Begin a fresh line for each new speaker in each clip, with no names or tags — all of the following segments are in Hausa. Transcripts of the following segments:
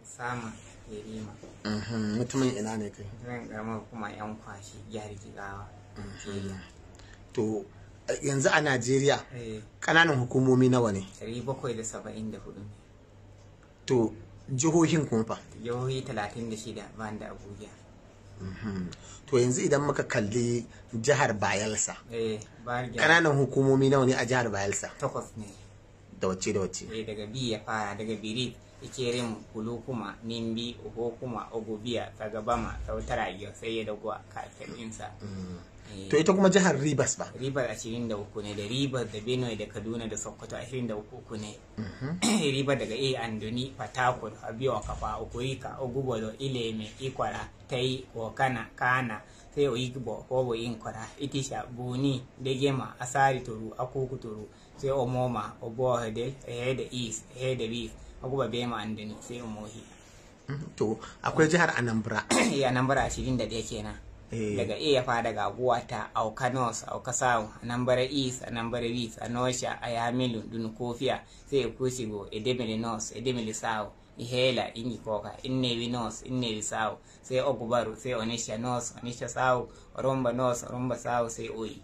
sama yerima
Mhm, mutumin ina ne kai
zan karamar kuma yan kwashi jihar jigawa Nigeria.
to eh, yanzu a najeriya
Eh,
ƙananan hukumomi nawa ne
ɗari bakwai da saba'in da hudu ne
to jihohin kuma fa
jihohi talatin da shida ban da abuja
to yanzu idan muka kalli jihar bayelsa
eh bayan
ƙananan hukumomi nawa ne a jihar bayelsa
takwas ne
da wacce da wacce
eh daga bi ya fara daga birit ikerin kulukuma nimbi ohokuma ogobiya sagabama sautara iyo sai ya dago a kafirinsa
to ita kuma jihar rivers ba
ribar ashirin da uku ne da ribar da benue da kaduna da sokoto ashirin da uku uku ne ribar daga a andoni patakur abiyo kafa okurika ogubolo ileme ikwara tai kokana kana sai oyigbo hobo inkwara itisha buni degema asari toru akuku toru sai omoma obohede ehede east ehede west oguba bema andoni sai omohi
to akwai jihar anambra
ya nambara ashirin da ɗaya kenan
Eh.
daga A ya fara daga Guwata, Auka North, Auka South, Anambra East, Anambra West, Anosha, Ayamilu, Dunukofia, sai Kusigo, Edemili North, Edemili South, Ihela, Ingikoka, Innewi North, Innewi South, sai Ogubaru, sai Onisha North, Onisha South, Oromba North, Oromba South, sai Oyi.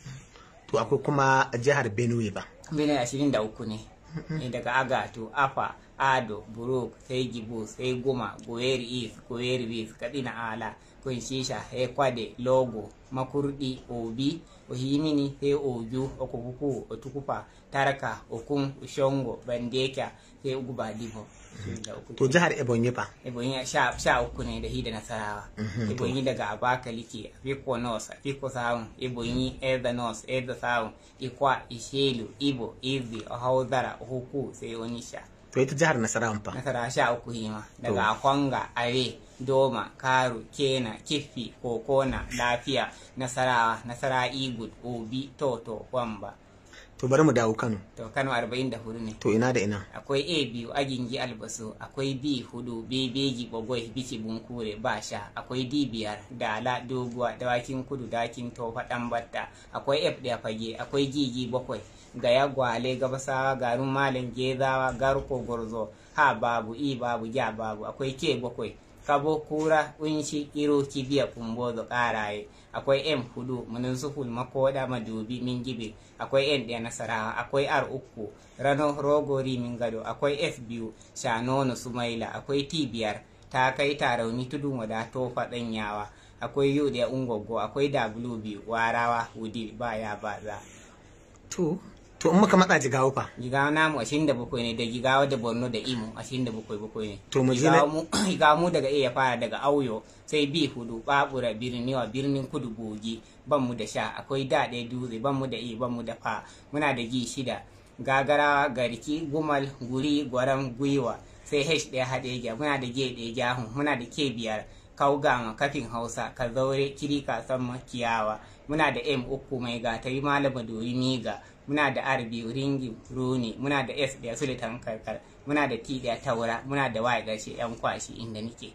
to akwai kuma jihar benue ba
Bene ashirin da uku ne. Eh, daga Agatu, Afa, Ado, Buruk, sai Gibu, sai Guma, Goyeri East, Goyeri West, Kadina Ala, Kunshisha, Hekwade, Logo, Makurdi, Obi, Ohimini, sai Oju, Okukuku, Otukupa, Taraka, Okun, Ushongo, Bandeka, sai Uguba Dibo. Ashirin da uku.
to jihar ebonyi ba
Ebonyi sha, sha uku ne da hida nasarawa. Ebonyi daga Abakaliki, Afiko North, Afiko Sound, Ebonyi, Eza North, Eza Sound, Ikwa, Ishelu, Ibo, Izi, Ohauzara, Ohuku, sai Onisha.
to ita jihar nasarawan fa
Nasara sha uku hima. Daga Akwanga, Are, Doma, Karu, Kena, Kifi, Kokona, Lafiya, Nasarawa, Nasara Igud, Obi, Toto, Wamba.
to bari mu dawo kano
To Kano arba'in da hudu ne.
to ina da ina
akwai a biyu agingi albasu akwai b hudu bebeji bagwai bici bunkure ba sha akwai d biyar dala doguwa dawakin kudu dakin tofa dan batta akwai f daya fage akwai gigi bakwai gaya gwale gabasawa garin malam gezawa garko gwarzo ha babu i babu ja babu akwai ke bakwai kabo kura unshi iro kibiya kumbozo karaye akwai m hudu muninsuhul makoda madubi mingibe akwai n ɗaya nasarawa akwai r uku rano rogori min gado akwai f biyu shanono sumaila akwai t biyar ta kai tarauni tudun wada tofa ɗanyawa akwai yu ɗaya ungogo akwai w biyu warawa hudi baya baza
to to in muka matsa jigawa fa
jigawa namu ashirin da bakwai ne da jigawa da borno da imo ashirin da bakwai bakwai ne
To mu je na-
jigawa mu jigawa mu daga iya fara daga auyo sai bi hudu babura birniwa birnin kudu gogi ban mu da sha akwai da ɗaya dutse ban mu da i ban mu da fa muna da gi shida gagarawa garki gumal guri gwaram gwiwa sai h ɗaya haɗeja muna da ge ɗaya jahun muna da ke biyar kaugama kafin hausa ka zaure kirika sama kiyawa muna da m uku mai gatari malama dori miga muna da r biyu ringi runi muna da s ɗaya sulitan karkar muna da t ɗaya taura muna da y ƙarshe yan kwashi inda nike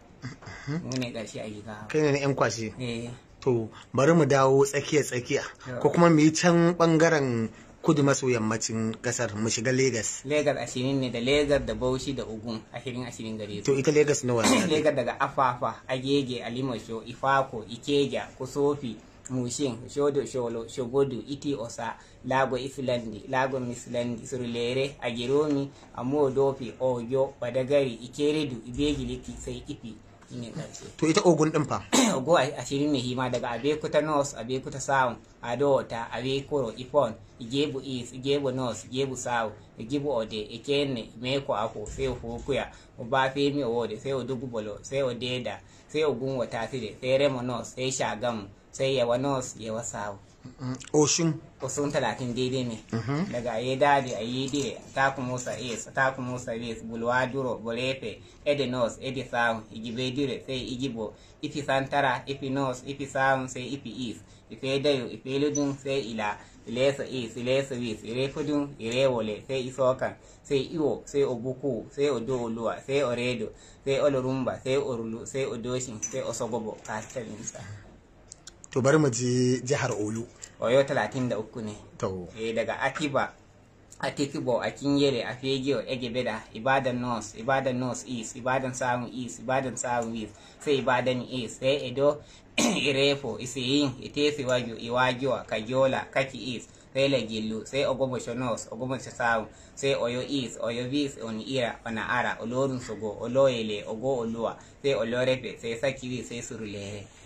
mu ne ƙarshe a giga
kai ne na yan kwashe
eh
to bari mu dawo tsakiya tsakiya
Yeah.
ko kuma mu yi can bangaren kudu maso yammacin kasar mu shiga Legas.
Legas ashirin ne da Legas da Bauchi da Ogun ashirin ashirin gare su.
to ita Legas nawa ne
Legas daga Afafa, Agege, Alimasho, Ifako, Ikeja, Kusofi, Mushin, Shodo Sholo, Shogodu, Iti Osa, Lago Ifilandi, Lago Mislandi, Surulere, Agiromi, Amodofi, Oyo, Badagari, Ikeredu, Ibegiliti, sai Ifi. Shine ƙarshe.
to ita Ogun din fa
Ogo ashirin ne hima daga Abekuta North, Abekuta South, Adota, Abekoro, Ifon, Igebu East, Igebu North, Igebu South, Igebu Ode, Ikenne, Imeko Ako, sai Okuya, Obafemi Ode, sai Odugubolo, sai Odeda, sai Ogun Wataside, sai Remo North, sai Shagamu, sai Yawa North, Yawa South.
Mm, Oshun
Kusan talatin daidai ne. Daga Ayedade, Ayede, Takumusa East, Takumusa West, Bulwaduro, Bolefe, Ede North, Ede South, Igibedire, sai Igibo, Ifi Santara, Ifi North, Ifi South, sai Ifi East, Ife Dayo, Ife Ludun, sai Ila, Ilesa East, Ilesa West, Ire Kudun, Ire Wole, sai Isokan, sai Iwo, sai Obuku, sai Odooluwa, sai Oredo, sai Olorumba, sai Orulu, sai Odoshin, sai Osogobo, Kastalinsa.
to bari mu je jihar Olu
Oyo talatin da uku ne.
to
Eh, daga Atiba a tikibo a kinyere a fegiyo ege beda ibadan north ibadan north east ibadan south east ibadan south east sai ibadan east sai edo irefo iseyin itesi waju iwajuwa kajola kaki east sai lagillu sai ogomosho north ogomosho south sai oyo east oyo west oni ira ona ara olorun sogo oloyele ogo oluwa sai olorefe sai sakiwi sai surulere